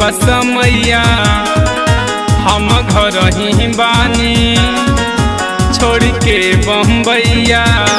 बसमैया हम घर ही बानी छोड़ के बम्बैया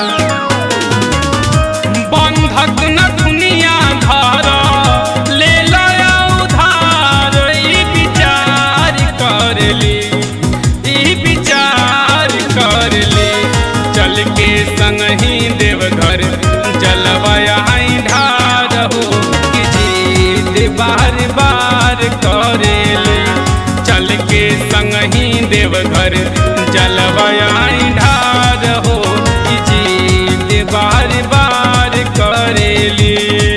बंधक न दुनिया धर ले लया उधार ई विचार कर ली ई विचार कर ली चल के संग ही देवघर जलवाया ढार हो कि जीत बार बार करेले चल के संग ही देवघर जलवाया ढार हो कि जीत बार बार करेली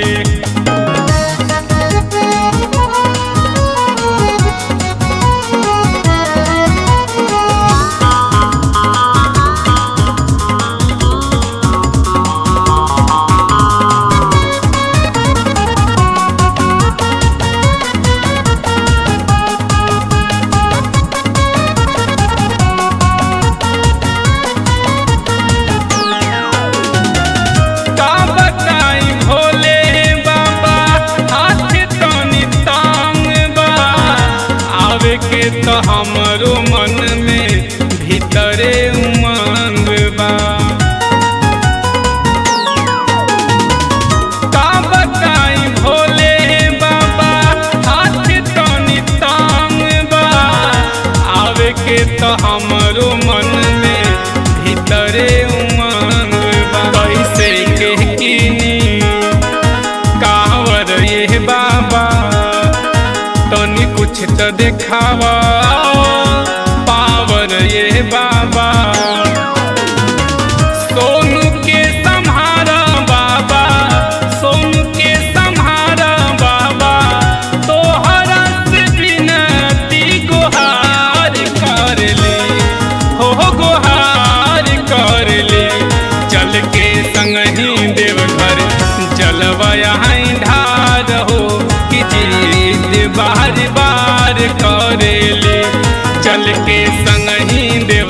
का बताई भोले बाबा हाथ तनी तांग बा आवे के तो हमरो मन में भीतरे उमंग बा का बताई भोले बाबा हाथ तनी तांग बा आवे के तो हमरो मन में भीतरे उमंग बा कैसे के किनी कावर ये बाबा तनी कुछ तो देखावा पावर ये बाबा सोनू के संहारा बाबा सोनू के संहारा बाबा तोहरा से विनती गुहार कर ले हो गुहार कर ले चल के संग ही देवघर जलवाया ढार हो कि जीत बार बार करेले चल के संग ही देव